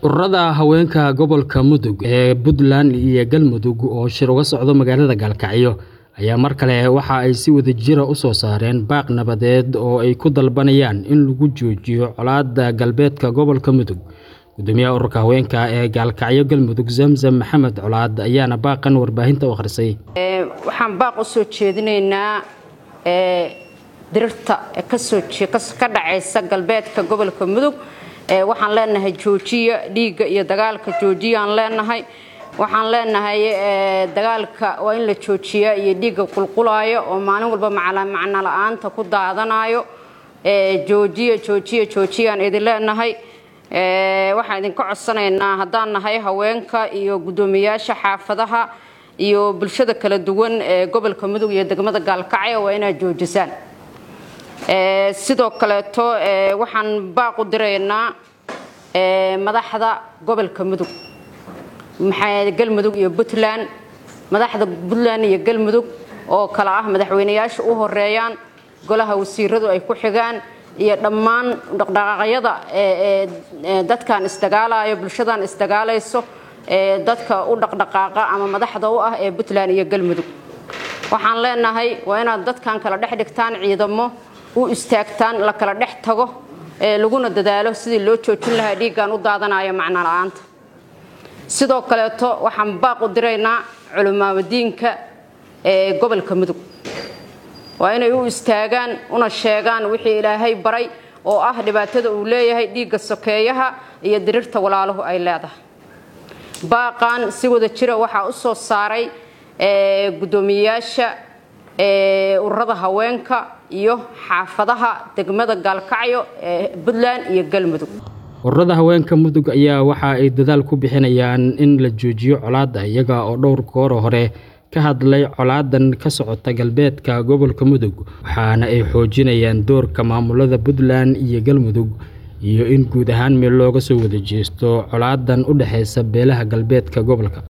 ururada haweenka gobolka mudug ee puntland iyo galmudug oo shir uga socdo magaalada gaalkacyo ayaa mar kale waxa ay si wadajira u soo saareen baaq nabadeed oo ay ku dalbanayaan in lagu joojiyo colaadda galbeedka gobolka mudug gudoomiyaha ururka haweenka ee gaalkacyo galmudug zamzam maxamed colaad ayaana baaqan warbaahinta u akhrisay waxaan baaq u soo jeedinaynaa dirirta kasoo ka dhacaysa galbeedka gobolka mudug waxaan leenahay joojiya dhiigga iyo dagaalka joojiyaan leenahay waxaan leenahay dagaalka waa in la joojiyaa iyo dhiigga qulqulaayo oo maalin walba macno la-aanta ku daadanayo joojiya joojiya joojiyaan idin leenahay waxaan idinka codsanaynaa haddaan nahay haweenka iyo guddoomiyaasha xaafadaha iyo bulshada kala duwan ee gobolka mudug iyo degmada gaalkacyo waa inaad joojisaan sidoo kaleeto waxaan baaq u diraynaa madaxda gobolka mudug galmudug iyo puntland madaxda puntland iyo galmudug oo kale ah madaxweyneyaasha u horeeyaan golaha wasiiradu ay ku xigaan iyo dhammaan dhaqdhaqaaqyada dadkan isdagaalayo bulshadan isdagaalayso dadka u dhaqdhaqaaqa ama madaxda u ah ee puntland iyo galmudug waxaan leenahay waa inaad dadkan kala dhex dhigtaan ciidamo u istaagtaan la kala dhex tago laguna dadaalo sidii loo joojin lahaa dhiiggan u daadanayo macno la-aanta sidoo kaleeto waxaan baaq u diraynaa culimaamadiinka ee gobolka mudug waa inay u istaagaan una sheegaan wixii ilaahay baray oo ah dhibaatada uu leeyahay dhiigga sokeeyaha iyo dirirta walaaluhu ay leedahay baaqan si wada jira waxaa u soo saaray guddoomiyeyaasha ururada haweenka iyo xaafadaha degmada gaalkacyo ee puntland iyo galmudug ururada haweenka mudug ayaa waxa ay dadaal ku bixinayaan in la joojiyo colaadda iyaga oo dhowr goor hore ka hadlay colaadan ka socota galbeedka gobolka mudug waxaana ay xoojinayaan doorka maamulada puntland iyo galmudug iyo in guud ahaan meel looga soo wada jeesto colaadan u dhexeysa beelaha galbeedka gobolka